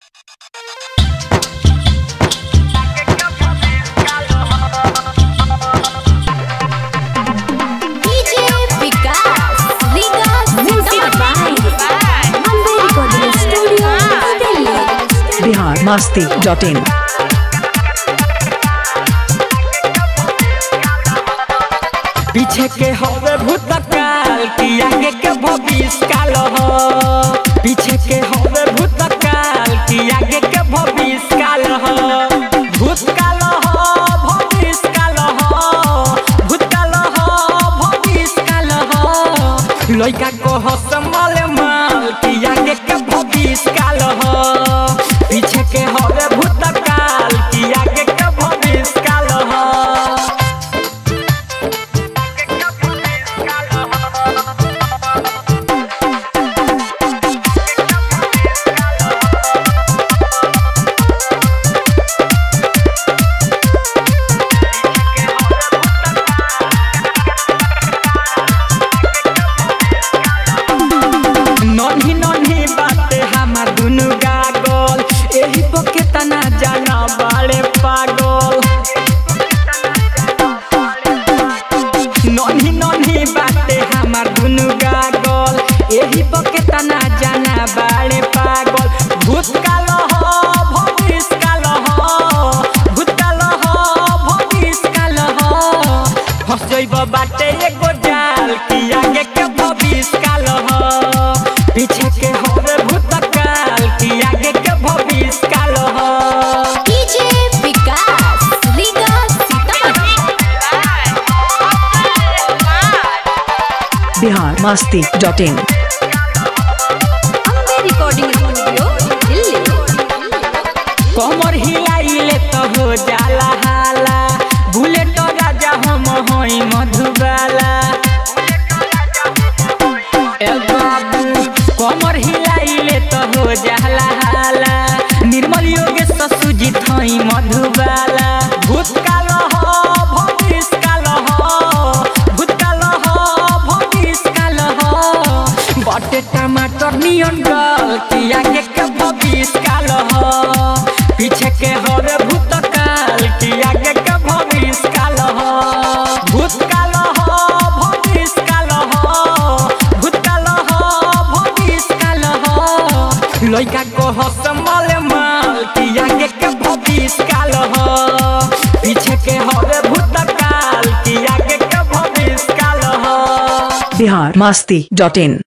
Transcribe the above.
DJ Vikas, Vikas Music by Amber Recording Studio, Delhi. Bihar मस्ती dot in पीछे के होवे भूतकाल की आगे के भविष्य काल हो पीछे के होवे भूतकाल की आगे के भविष्य काल हो भूतकाल हो भविष्य काल हो भूतकाल हो भविष्य काल हो लइका को हो संभाल माल की आगे के भविष्य काल हो पीछे के होवे भूतकाल की आगे के भविष्य काल हो नन्ही नन्ही बाते हमार दुनु गागल एही पके तना जाना बाले पागल नन्ही नन्ही बाते हमार दुनु गागल एही पके तना जाना बाले पागल भूतकाल हो भविष्यकाल हो भूतकाल हो भविष्यकाल हो फंस जइब बाटे एगो जाल की आगे के भविष्यकाल हो पीछे के होवे भूतकाल की आगे के भविष्यकाल हो DJ Vikas, Vikas Sitamarhi. Bihar मस्ती dot in Amber Recording Studio, Delhi. कमर हिलाइले तो हो जाला हाला बुलेट राजा हम होई मधुबाला ए बाबू कमर हिलाइले तो हो जाला हाला निर्मल योगेश सुजित होई मधुबाला भूतकाल हो भविष्यकाल हो भूतकाल हो भविष्यकाल हो बटे टमाटर नियन गल की आगे के भविष्यकाल हो पीछे के हरे भूतकाल की आगे के भविष्यकाल हो भूतकाल हो भविष्यकाल हो भूतकाल हो भविष्यकाल हो लइका को हो संभाल माल की आगे के भविष्यकाल हो पीछे के हरे भूतकाल की आगे के भविष्यकाल हो बिहार मस्ती डॉट इन